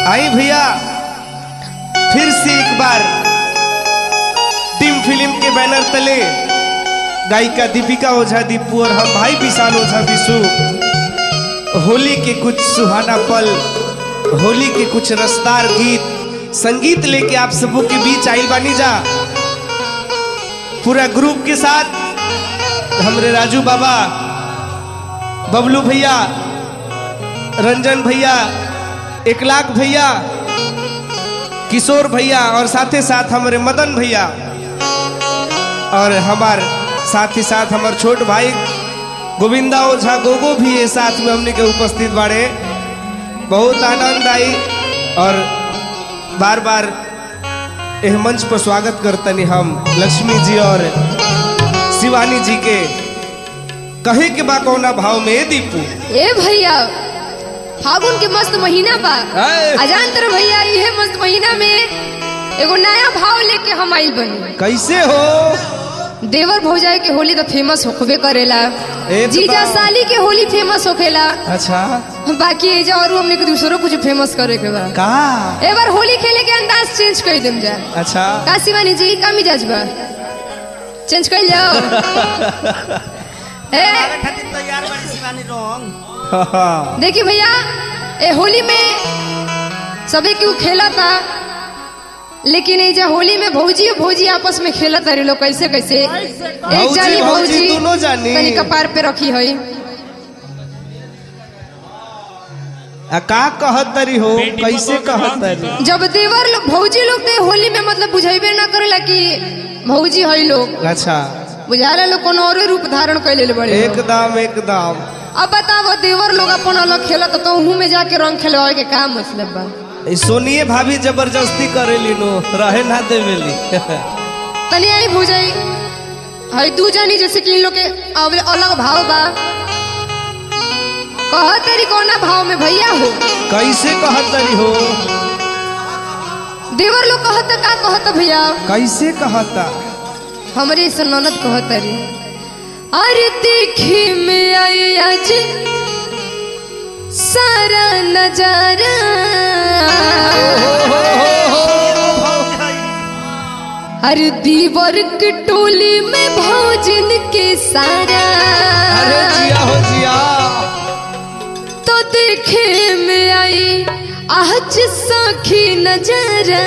आई भैया फिर से एक बार टीम फिल्म के बैनर तले गायिका दीपिका ओझा दीपू और हम भाई विशाल ओझा विशु होली के कुछ सुहाना पल होली के कुछ रसदार गीत संगीत लेके आप सबों के बीच आइल बानी जा पूरा ग्रुप के साथ हमरे राजू बाबा बबलू भैया रंजन भैया एक लाख भैया किशोर भैया और साथ ही साथ हमारे मदन भैया और हमार साथ ही साथ हमार छोट भाई गोविंदा ओझा गोगो भी ये साथ में हमने के उपस्थित बाड़े बहुत आनंद आई और बार बार एह मंच पर स्वागत करतनी हम लक्ष्मी जी और शिवानी जी के कहे के बा कौना भाव में दीपू ए भैया फागुन के मस्त महीना बा आए। अजान तर भैया इहे मस्त महीना में एगो नया भाव लेके हम आइल बनी कैसे हो देवर भौजाई के होली तो फेमस होखबे करेला एकदम। जीजा साली के होली फेमस होखेला अच्छा बाकी एजा और हमने के दूसरों कुछ फेमस करे के बा का ए बार होली खेले के अंदाज चेंज कर देम जा अच्छा का शिवानी जी का मिजाज बा चेंज कर जाओ ए खातिर तैयार बाड़ी शिवानी रंग देखिए भैया ए होली में सभी क्यों खेला था लेकिन ये जो होली में भौजी और भौजी आपस में खेला तारे लोग कैसे कैसे एक भौजी, जानी भौजी, भौजी दोनों जानी। तनी कपार पे रखी है आ का कहत तरी हो कैसे कहत तरी जब देवर लोग भौजी लोग तो होली में मतलब बुझेबे ना करेला कि भौजी है लोग अच्छा बुझाला लोग कोनो और रूप धारण कर ले बड़े लोग। एकदम एकदम अब बताओ देवर लोग अपन अलग खेला तो मुंह में जाके रंग खेलवाए के का मतलब बा ई सोनिए भाभी जबरदस्ती करेली नो रहे ना देवेली तनी आई भूजाई हई दू जानी जैसे कि इन लोग के अब अलग भाव बा कह तेरी कौना भाव में भैया हो कैसे कहत तरी हो देवर लोग कहत का कहत भैया कैसे कहता हमरे से ननद कहत रे अरे देखी में आई आज सारा नजारा अरे दीवर के टोली में भोजन के सारा अरे जिया हो जिया तो देखे में आई आज सखी नजरा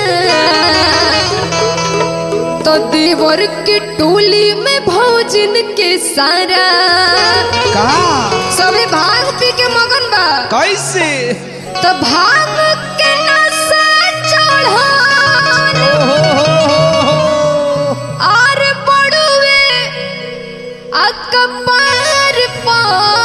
तो देवर के टोली में भोजन के सारा का सभी भांग पी के मगन बा कैसे तो भांग के नशा चढ़ो हो हो हो हो और बड़ुए अकबर पा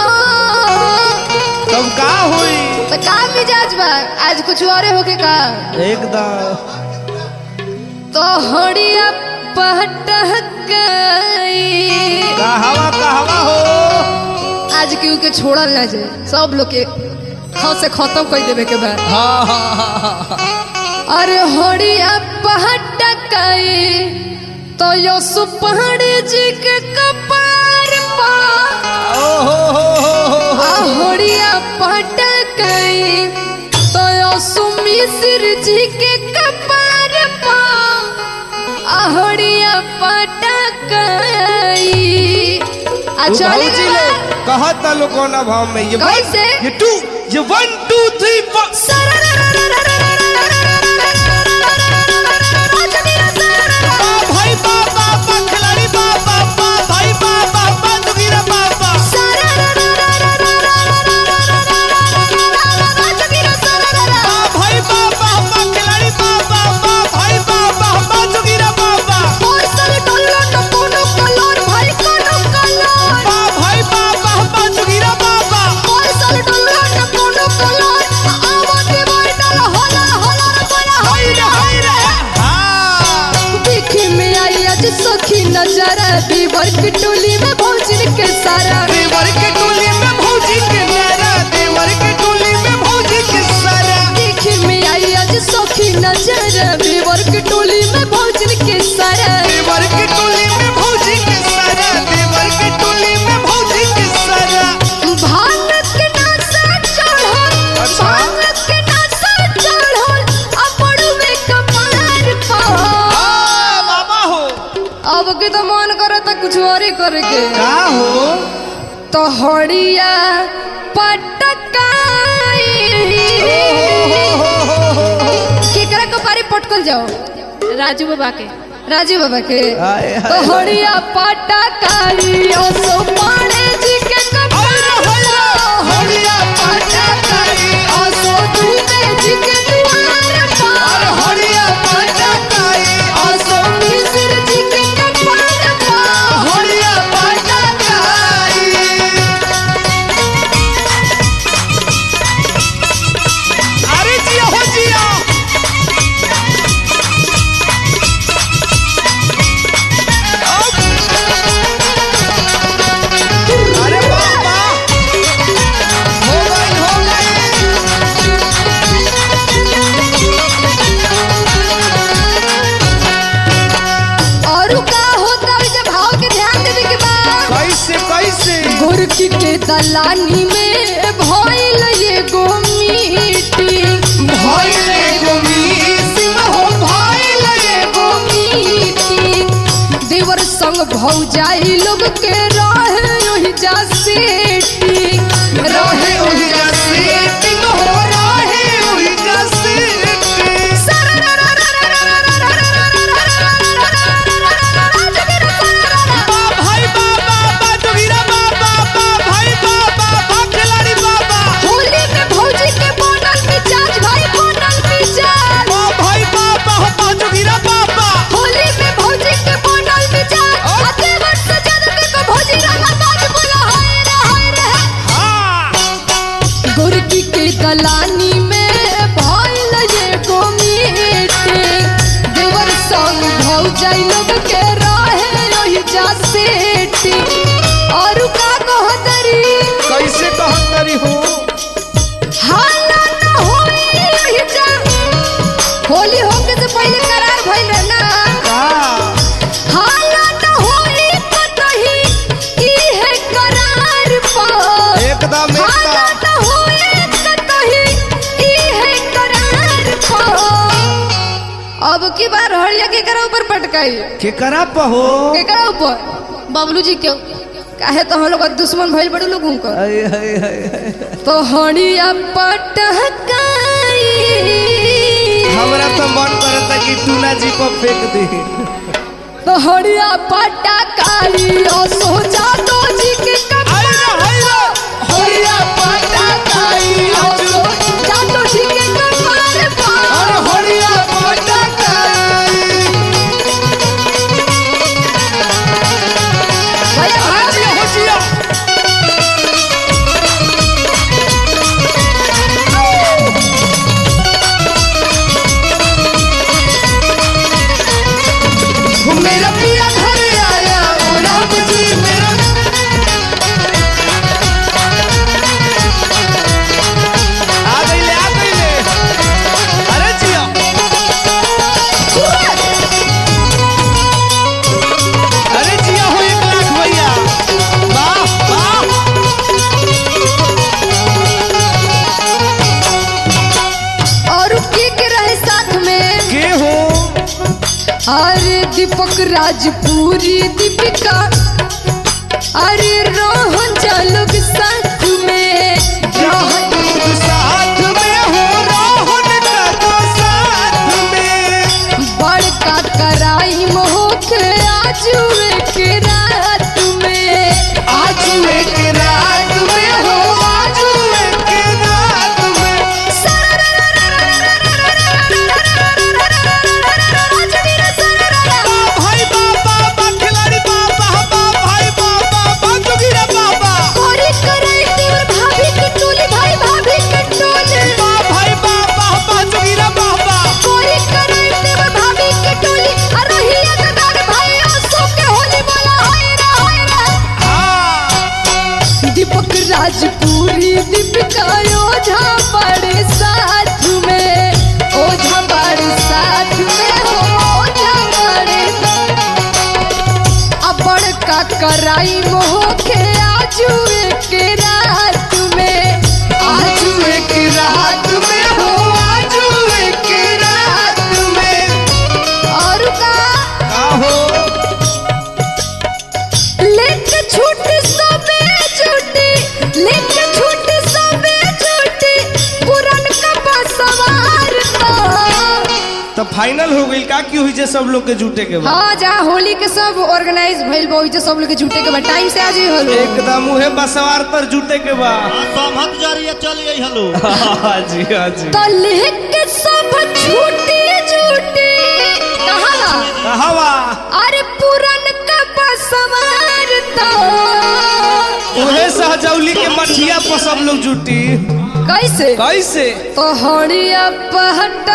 तब का हुई तो का मिजाज बा आज कुछ और होके का एकदम तो हड़िया पटक गई कहवा कहवा हो आज क्यों के छोड़ल ना जाए सब लोग के खाओ से खत्म कर देवे के बाद हाँ हाँ हाँ हाँ अरे हड़िया पटक गई तो यो सुपहड़ जी के कपार पा ओ हो हो हो हो आहड़िया पटक गई तो यो सुमिश्र जी के कपार पा आहड़िया पटक गई अच्छा भौजी लगा लोग कहत लो कोना भाव में ये one, कैसे? ये टू ये वन टू थ्री फोर भाई बाबा बा खिलाड़ी बाबा बा भाई बाबा बा दुगिरा बाबा बा भाई बाबा बा खिलाड़ी बाबा बा भाई बाबा बा दुगिरा बाबा बा भाई बाबा बा दुगिरा बाबा हाय रे हाय रे हाँ देखे में आई आज सखी नजारा दीवर की टोली में भोजन के सारा देवर के टोली में भौजी के नारा देवर के टोली में भौजी के सारा देखे में आई आज सखी नजारा दीवर की टोली में भोजन के सारा देवर के टोली में भौजी के सारा देवर के टोली में भौजी के सारा भांग के नशा चढ़ो अच्छा। भांग के नशा चढ़ो कुछ और ही करे के का हो तो हड़िया पटकाई केकरा को पारी पटकल जाओ राजू बाबा के राजू बाबा के हाय, हाय, तो हड़िया पटकाई ओ सो पाड़े जी के कपाला हड़िया पटकाई ओ सो दूबे जी के द्वार पर हड़िया पटकाई ओ सो मिस्र जी के कपाल पर हड़िया पटकाई अरे जिया हो जिया अरे बाबा हो गई हो गई और का होता है जब भाव के ध्यान देवे के बाद कैसे कैसे गोरकी के दलानी में भइल ये गो मीटिंग भइल एगो मीटिंग हो भइल एगो मीटिंग देवर संग भौजाई लोग के रहे ओहि जा सेटिंग रहे ओहि जा सेटिंग हो रहे ओहि जा सेटिंग भाई बाबा बा जोगिरा बाबा बा भाई बाबा बा खिलाड़ी बाबा होली में भौजी के बनल मिजाज भाई बनल मिजाज बा भाई बाबा हो बा जोगिरा बाबा होली में भौजी के बनल मिजाज आते वर्ष से ज्यादा के को भौजी रंगा बाज बोला हाय रे हाय रे हाँ गोरकी के दलानी में भइल ये गो मीटिंग देवर संग भौजाई लोग के रहे ओहि जा सेटिंग और का कहतरी कैसे कहत करी हो हाला न होई ओहि जा होली होके से पहले करार भइल रहे ना का हाला न होई कतही इहे करार पर एकदम हाला एकदम न होई कतही इहे करार पर अब की बार हड़िया के करा ऊपर पटकाई के करा पहो के करा ऊपर बबलू जी के काहे तो हम लोग दुश्मन भइल बड़े लोगों का हाय हाय हाय हाय। तो हड़िया पटकाई हमरा तो मन करता कि टूना जी को फेंक दे तो हड़िया पटकाई और सोचा तो जी के हाय रे, हाय रे। हड़िया पटकाई और सोचा तो जी के कपार पर अरे हरिया पटकाई भैया भाग जिया हो जिया मेरा पिया घर आया ओ राम जी मेरा आ गईले आ गईले अरे जिया अरे जिया हो एक लाख भैया वाह वाह और के के रहे साथ में के हो अरे दीपक राजपुरी दीपिका अरे रोहन चालुक साथ में रोहन साथ में हो रोहन का तो साथ में बड़का कराई मोह आजुए के रात में आजुए के रात में हो आजुए के रात में भाई बाबा बा खिलाड़ी बाबा बा भाई बाबा बा जोगिरा बाबा कोरी कराई तेरे भाभी की टोली भाई भाभी की टोली बा भाई बाबा बा जोगिरा बाबा कोरी कराई तेरे भाभी की टोली अरहिया का दाग भाई आंसू के होली बोला हाय रे हाय रे हाँ तो फाइनल हो गई का की हुई जे सब लोग के जुटे के बाद हाँ जहाँ होली के सब ऑर्गेनाइज भइल बा ओइजे सब लोग के झूठे के बाद टाइम से आ जाइए हलो एकदम उहे बसवार पर जुटे के बाद हाँ, सहमत जरिए चल गई हलो हाँ जी हाँ जी तो लेके सब झूठी झूठी कहाँ हवा अरे पुरन का बसवार तो उहे सहजौली के मठिया पर सब लोग जुटी कैसे कैसे तो हड़िया पहटा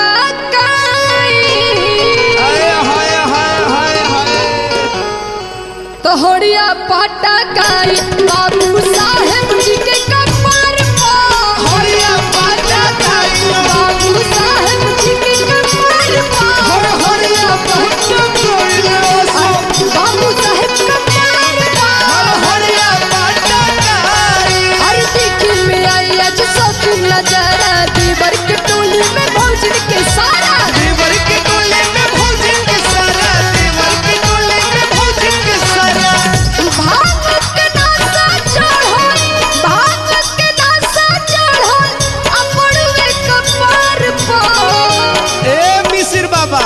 हाय हाय हाय हाय हाय तो हड़िया पहटा काई बाबू साहेब जी के कपार पर हड़िया पहटा काई बाबू साहेब जी के कपार पर हड़िया पहटा काई बाबू साहेब कपार पर हड़िया पहटा काई हर दिखी में आई आज सब नजारा दीवर के टोली में भौजन के सारा देवर के टोले में भोजन के सारा देवर के टोले में भोजन के सारा भाग के नासा चढ़ल भाग के नासा चढ़ल अपनवे कपार पर ए मिसिर बाबा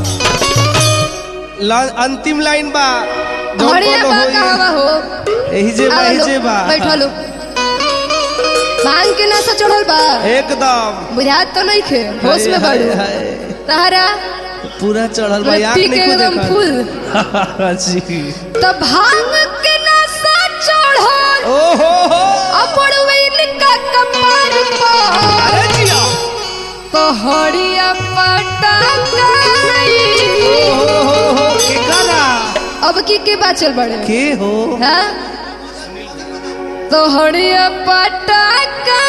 ला- अंतिम लाइन बा जौन हड़िया कोनो बा होई। कहवा हो एही जे बा एही जे बा बैठो लो भांग के नासा चढ़ल बा एकदम बुझात तो नहीं खे होश में हाय, बड़ू हाय, हाय। तहरा पूरा चढ़ल बा याद पी के नहीं एकदम देखा फुल जी तो भांग के नासा चढ़ल ओ हो हो अपनवे इनका कपार पर अरे जिया कहड़िया पटाई ओ हो हो हो के गाना अब की के बात चल बड़े के हो हाँ कहड़िया पटाई